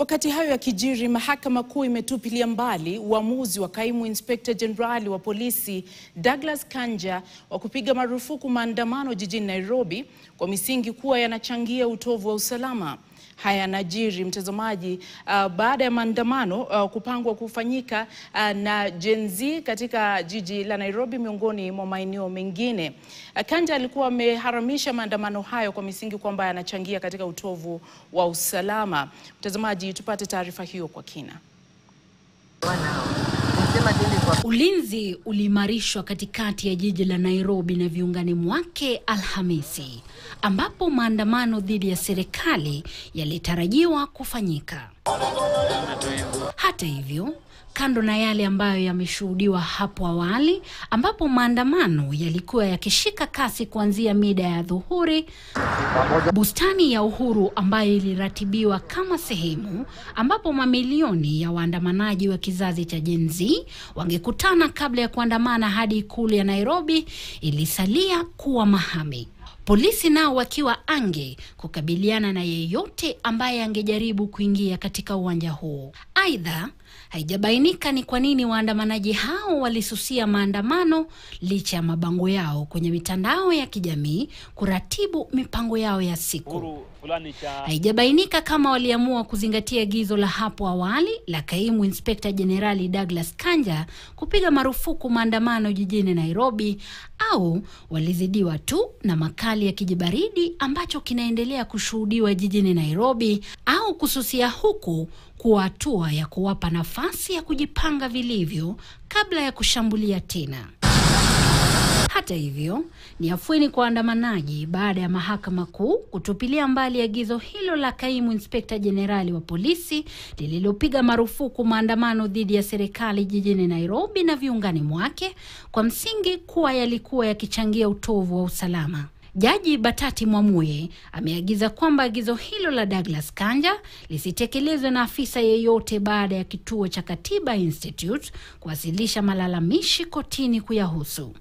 Wakati hayo yakijiri, mahakama kuu imetupilia mbali uamuzi wa kaimu inspekta jenerali wa polisi Douglas Kanja wa kupiga marufuku maandamano jijini Nairobi kwa misingi kuwa yanachangia utovu wa usalama. Haya yanajiri mtazamaji, uh, baada ya maandamano uh, kupangwa kufanyika uh, na Gen Z katika jiji la Nairobi miongoni mwa maeneo mengine. Uh, Kanja alikuwa ameharamisha maandamano hayo kwa misingi kwamba yanachangia katika utovu wa usalama. Mtazamaji, tupate taarifa hiyo kwa kina. Ulinzi uliimarishwa katikati ya jiji la Nairobi na viungani mwake Alhamisi, ambapo maandamano dhidi ya serikali yalitarajiwa kufanyika. Hata hivyo, kando na yale ambayo yameshuhudiwa hapo awali, ambapo maandamano yalikuwa yakishika kasi kuanzia mida ya dhuhuri, bustani ya Uhuru ambayo iliratibiwa kama sehemu ambapo mamilioni ya waandamanaji wa kizazi cha Gen Z wangekutana kabla ya kuandamana hadi ikulu ya Nairobi, ilisalia kuwa mahame. Polisi nao wakiwa ange kukabiliana na yeyote ambaye angejaribu kuingia katika uwanja huo. Aidha, haijabainika ni kwa nini waandamanaji hao walisusia maandamano licha ya mabango yao kwenye mitandao ya kijamii kuratibu mipango yao ya siku. Haijabainika kama waliamua kuzingatia agizo la hapo awali la kaimu inspekta jenerali Douglas Kanja kupiga marufuku maandamano jijini Nairobi au walizidiwa tu na makali ya kijibaridi ambacho kinaendelea kushuhudiwa jijini Nairobi au kususia huku kuwa hatua ya kuwapa nafasi ya kujipanga vilivyo kabla ya kushambulia tena. Hata hivyo, ni afueni kwa waandamanaji baada ya mahakama kuu kutupilia mbali agizo hilo la kaimu inspekta jenerali wa polisi lililopiga marufuku maandamano dhidi ya serikali jijini Nairobi na viungani mwake kwa msingi kuwa yalikuwa yakichangia utovu wa usalama. Jaji Batati Mwamuye ameagiza kwamba agizo hilo la Douglas Kanja lisitekelezwe na afisa yeyote baada ya kituo cha Katiba Institute kuwasilisha malalamishi kotini kuyahusu.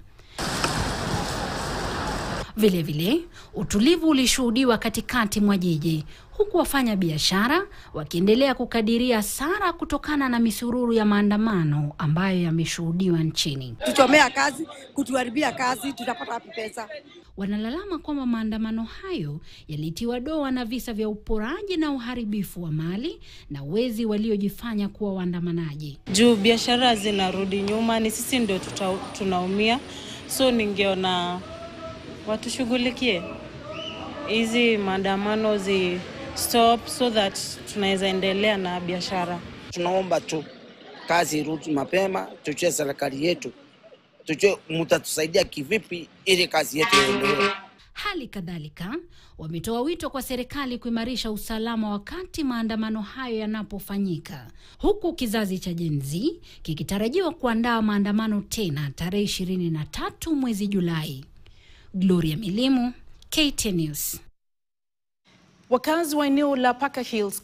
Vilevile, utulivu ulishuhudiwa katikati mwa jiji huku wafanya biashara wakiendelea kukadiria hasara kutokana na misururu ya maandamano ambayo yameshuhudiwa nchini. Tuchomea kazi, kutuharibia kazi, tutapata wapi pesa? Wanalalama kwamba maandamano hayo yalitiwa doa na visa vya uporaji na uharibifu wa mali na wezi waliojifanya kuwa waandamanaji. Juu biashara zinarudi nyuma, ni sisi ndio tuta, tunaumia. So ningeona watushughulikie hizi maandamano zi stop so that tunaweza endelea na biashara. Tunaomba tu kazi irudi mapema, tujue serikali yetu, tujue mtatusaidia kivipi ili kazi yetu iendelee. Hali kadhalika wametoa wito kwa serikali kuimarisha usalama wakati maandamano hayo yanapofanyika, huku kizazi cha Gen Z kikitarajiwa kuandaa maandamano tena tarehe ishirini na tatu mwezi Julai. Gloria Milimu, KTN News. Wakazi wa eneo la Parker Hills